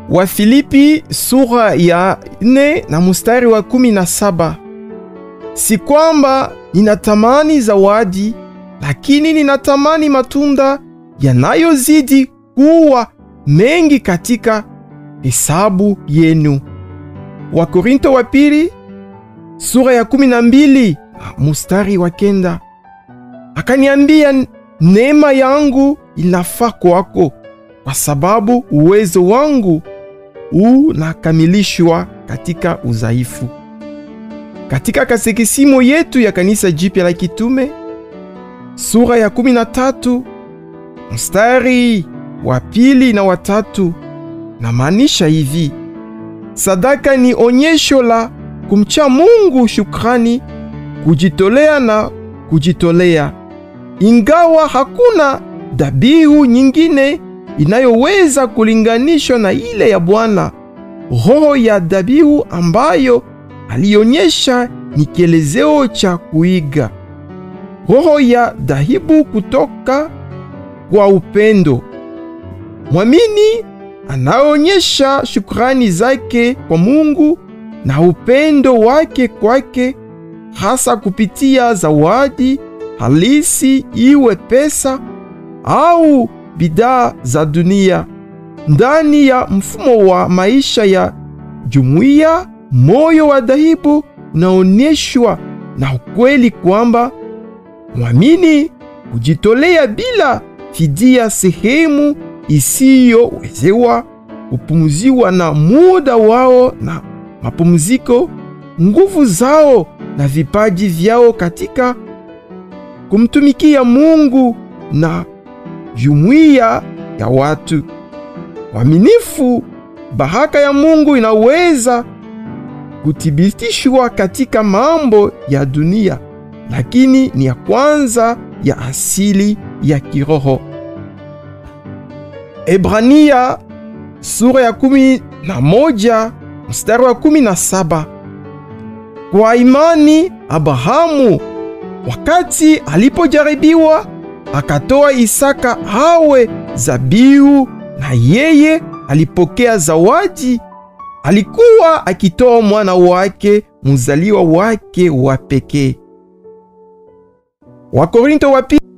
Wafilipi sura ya nne na mustari wa kumi na saba. Si kwamba ninatamani zawadi, lakini ninatamani matunda yanayozidi kuwa mengi katika hesabu yenu. Wakorinto wa pili sura ya kumi na mbili mustari wa kenda. Akaniambia, neema yangu inafaa kwako, kwa sababu uwezo wangu unakamilishwa katika udhaifu. Katika katekisimu yetu ya kanisa jipya la kitume sura ya 13 mstari wa pili na watatu, na maanisha hivi: sadaka ni onyesho la kumcha Mungu, shukrani, kujitolea na kujitolea. Ingawa hakuna dhabihu nyingine inayoweza kulinganishwa na ile ya Bwana, roho ya dhabihu ambayo alionyesha ni kielezeo cha kuiga, roho ya dhabihu kutoka kwa upendo. Mwamini anaonyesha shukrani zake kwa Mungu na upendo wake kwake, hasa kupitia zawadi halisi, iwe pesa au bidhaa za dunia. Ndani ya mfumo wa maisha ya jumuiya, moyo wa dhabihu unaonyeshwa na ukweli kwamba mwamini kujitolea bila fidia, sehemu isiyowezewa kupumziwa na muda wao na mapumziko, nguvu zao na vipaji vyao katika kumtumikia Mungu na jumuiya ya watu waaminifu. Baraka ya Mungu inaweza kuthibitishwa katika mambo ya dunia, lakini ni ya kwanza ya asili ya kiroho. Ebrania sura ya kumi na moja mstari wa kumi na saba. Kwa imani Abrahamu wakati alipojaribiwa akatoa Isaka awe zabihu, na yeye alipokea zawadi. Alikuwa akitoa mwana wake mzaliwa wake wa pekee. Wakorinto wa pili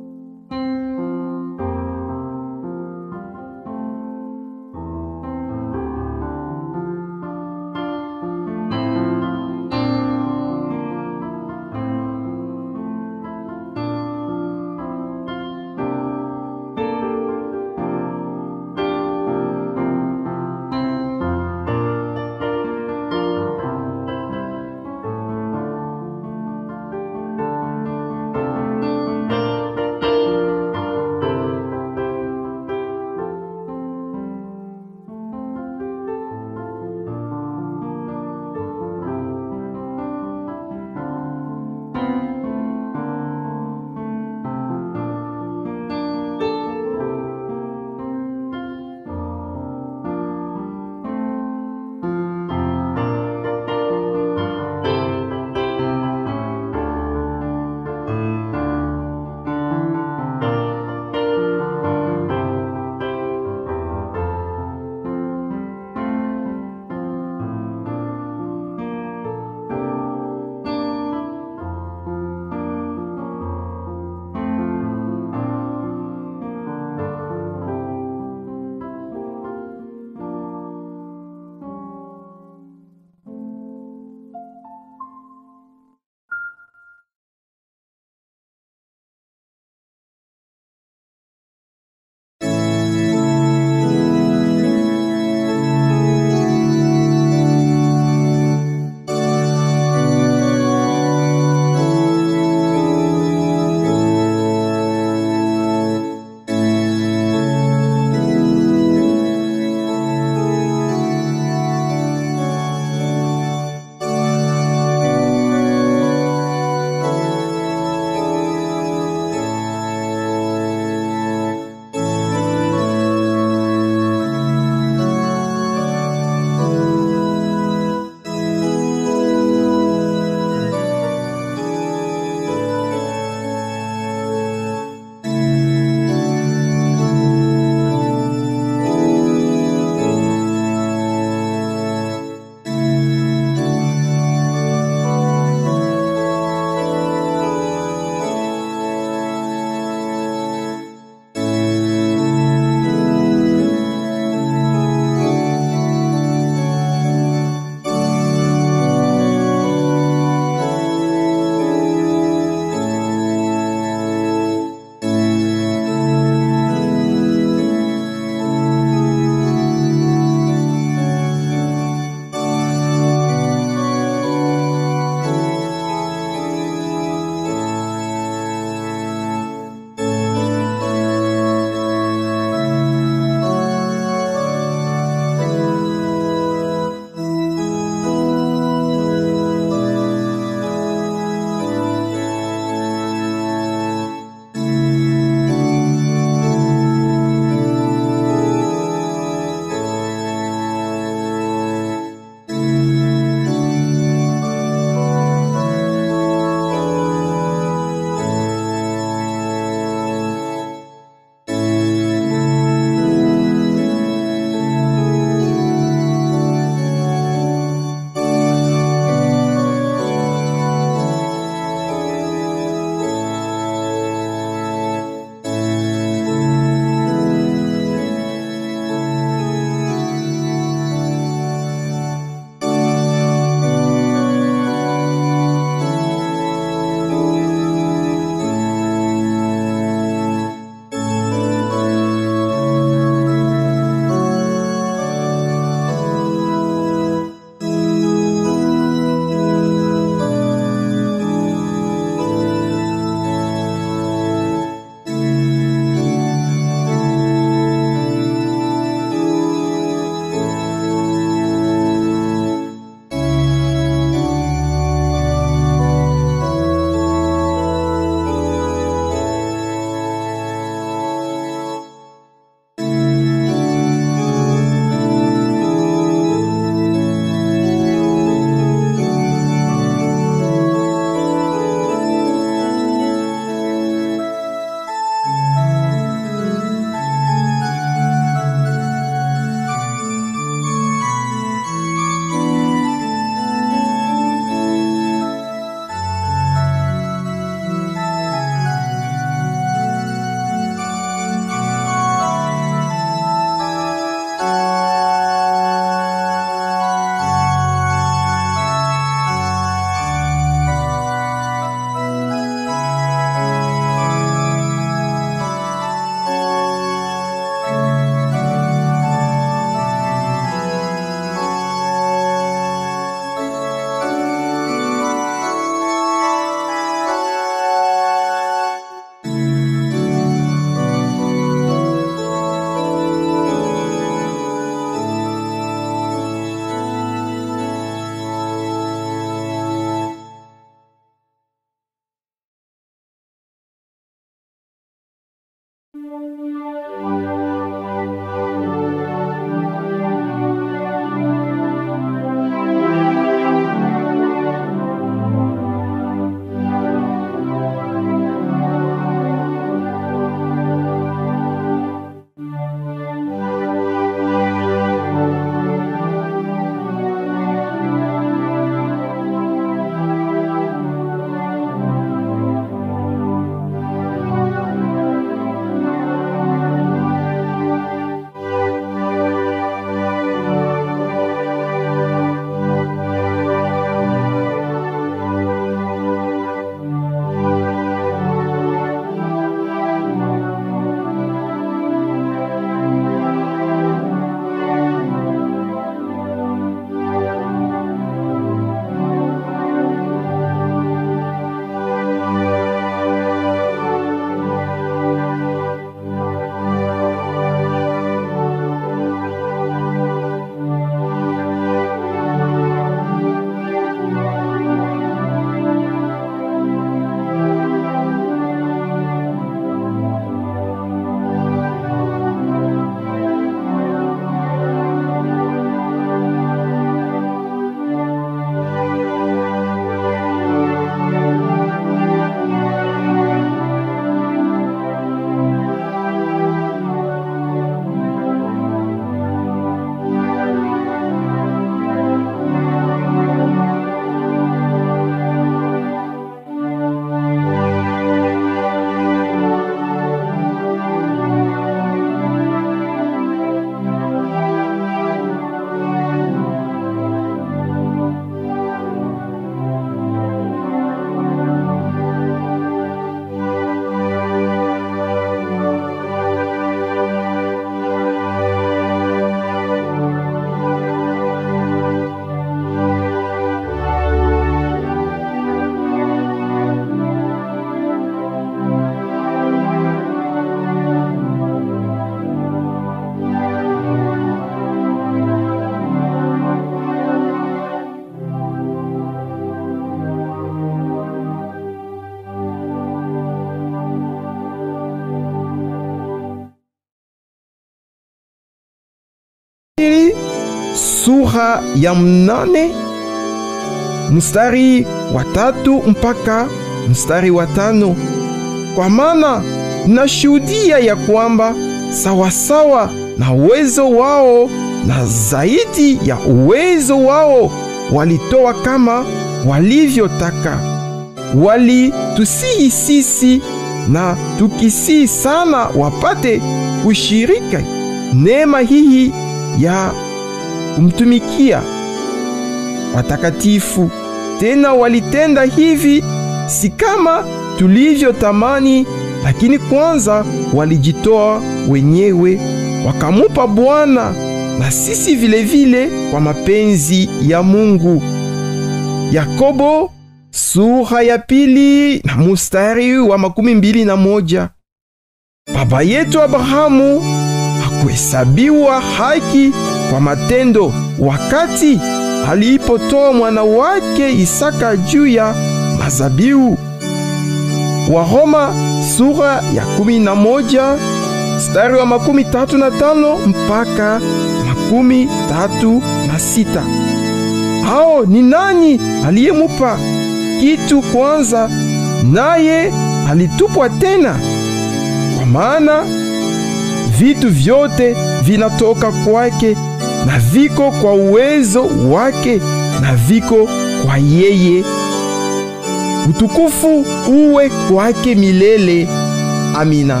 pili sura ya mnane mstari wa tatu mpaka mstari wa tano kwa maana nashuhudia ya kwamba sawasawa na uwezo wao na zaidi ya uwezo wao walitoa kama walivyotaka. Walitusihi sisi na tukisihi sana wapate kushirika neema hii ya kumtumikia watakatifu. Tena walitenda hivi si kama tulivyotamani, lakini kwanza walijitoa wenyewe wakamupa Bwana na sisi vilevile vile kwa mapenzi ya Mungu. Yakobo sura ya pili na mustari wa makumi mbili na moja. Baba yetu Abrahamu hakuhesabiwa haki kwa matendo wakati alipotoa mwana wake Isaka juu ya mazabiu. Waroma sura ya kumi na moja mstari wa makumi tatu na tano mpaka makumi tatu na sita. Hao ni nani aliyemupa kitu kwanza, naye alitupwa tena? Kwa maana vitu vyote vinatoka kwake na viko kwa uwezo wake na viko kwa yeye. Utukufu uwe kwake milele. Amina.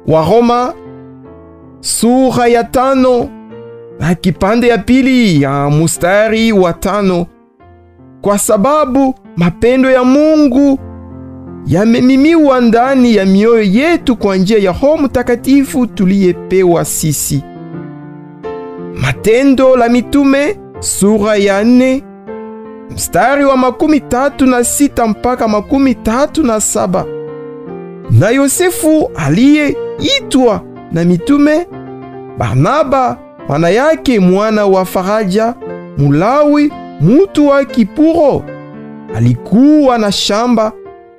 Waroma sura ya tano na kipande ya pili ya mustari wa tano kwa sababu mapendo ya Mungu yamemimiwa ndani ya mioyo yetu kwa njia ya Roho Mtakatifu tuliyepewa sisi. Matendo la Mitume sura ya nne mstari wa makumi tatu na sita mpaka makumi tatu na saba. Na Yosefu aliyeitwa na mitume Barnaba mwana yake mwana wa faraja, Mulawi, mutu wa Kipuro, alikuwa na shamba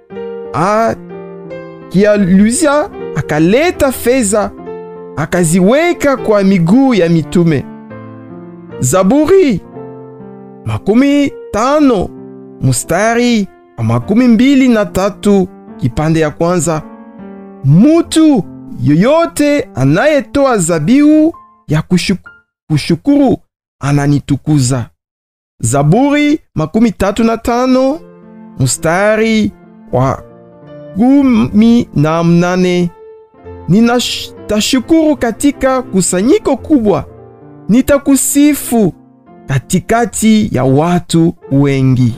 akialuzia, akaleta fedha akaziweka kwa miguu ya mitume. Zaburi makumi tano mustari wa makumi mbili na tatu kipande ya kwanza. Mutu yoyote anayetoa zabihu ya kushukuru, kushukuru ananitukuza. Zaburi makumi tatu na tano mustari wa kumi na mnane. Ninatashukuru katika kusanyiko kubwa, nitakusifu katikati ya watu wengi.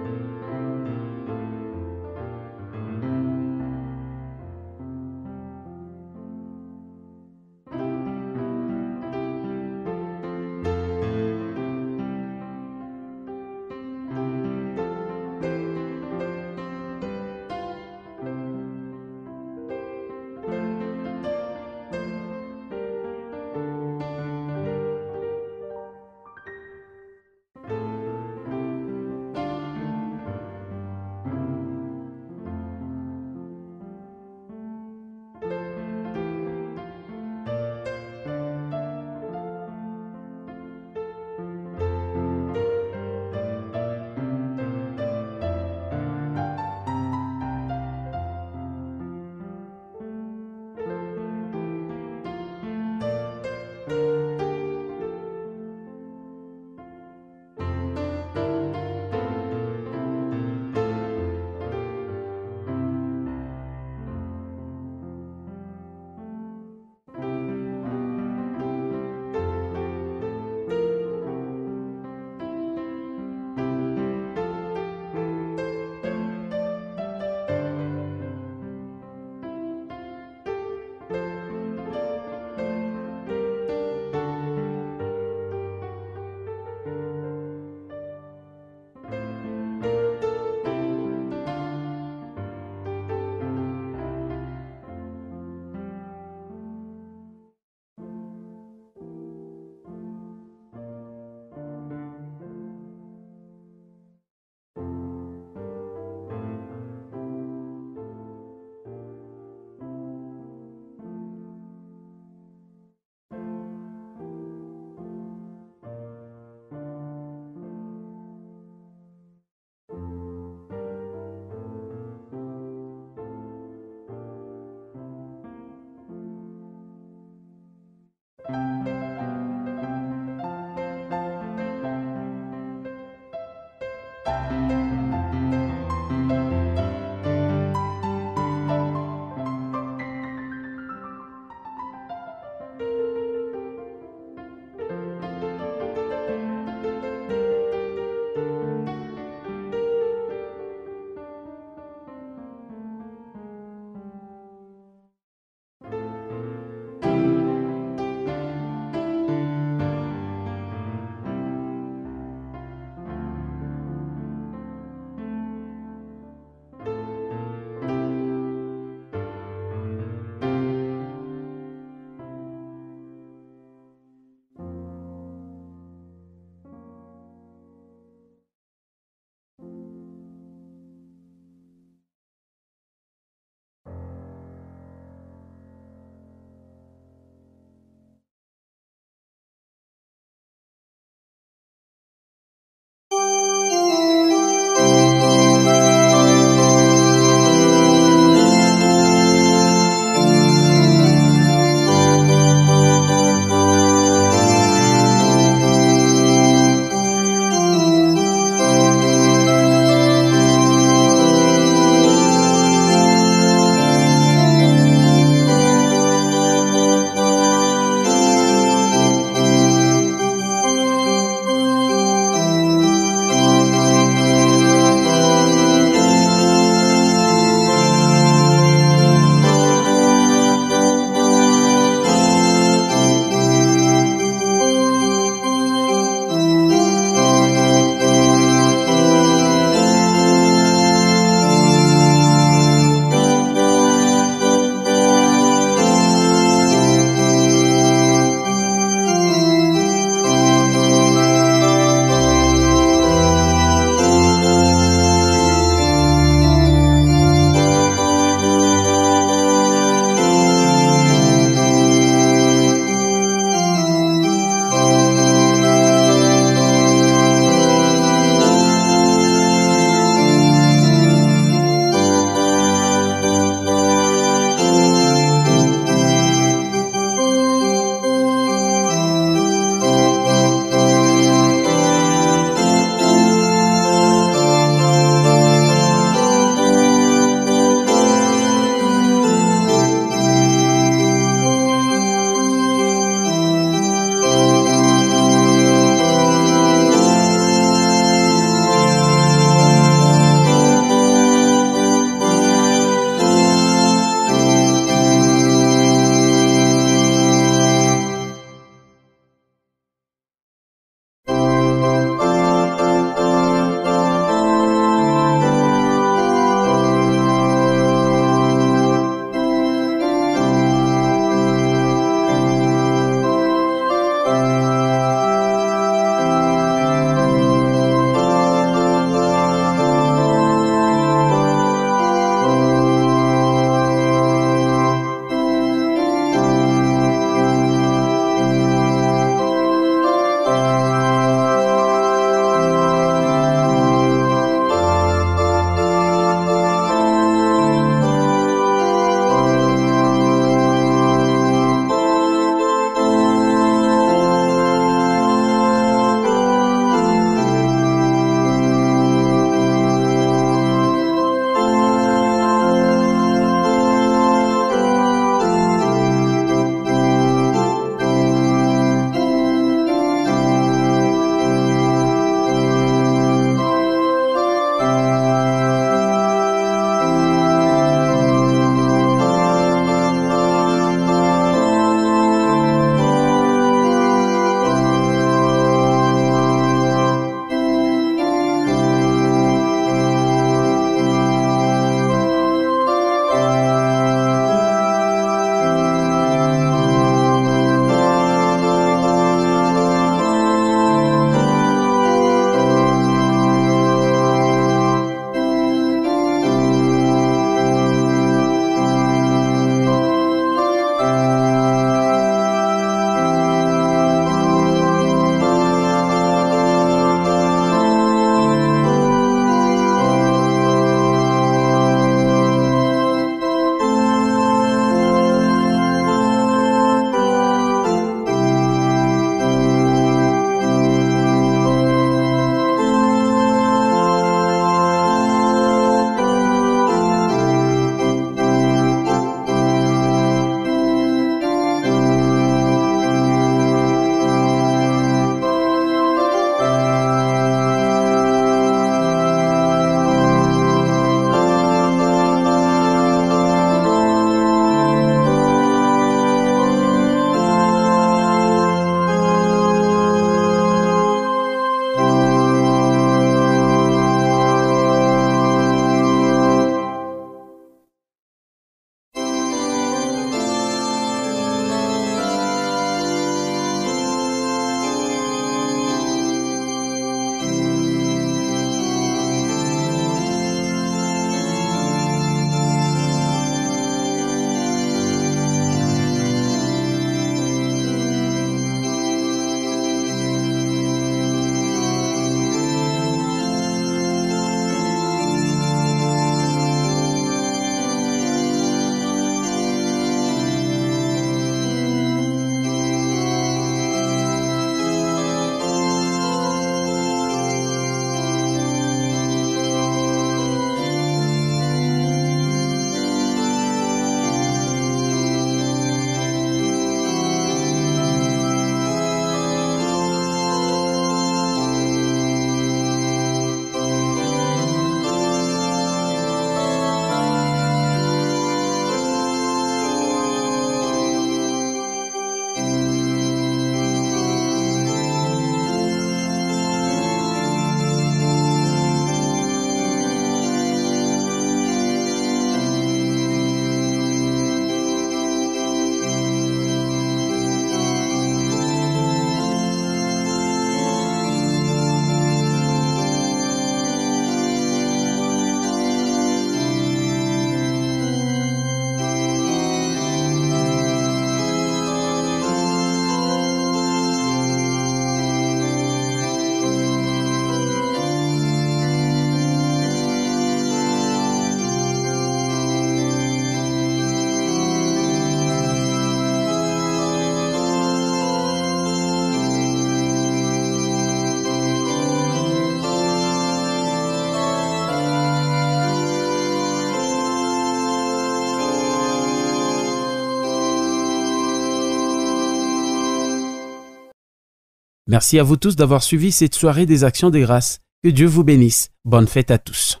Merci à vous tous d'avoir suivi cette soirée des actions de grâce. Que Dieu vous bénisse. Bonne fête à tous.